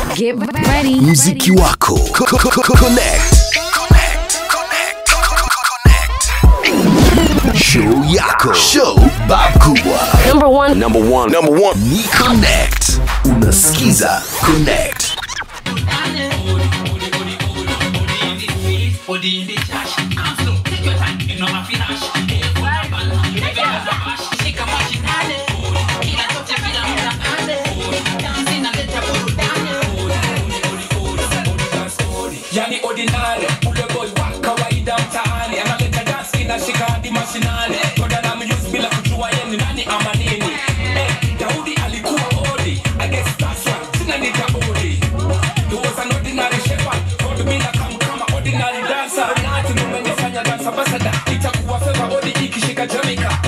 Get ready. mziki wako Co- co- co- co- connect Connect. Connect. Connect. show yako show bab kubwa Number one. number one number one ni connect unasikiza connect yani ordinary ule boy wa kawaida mtaani analeta dance inashika hadi mashinani toda na muse bila kujua yeye ni nani ama nini eh, Daudi alikuwa odi I guess that's why sina nita odi he was an ordinary shepherd told me na come kama ordinary dancer na ati mmenifanya dance ambassador itakuwa favor odi ikishika Jamaica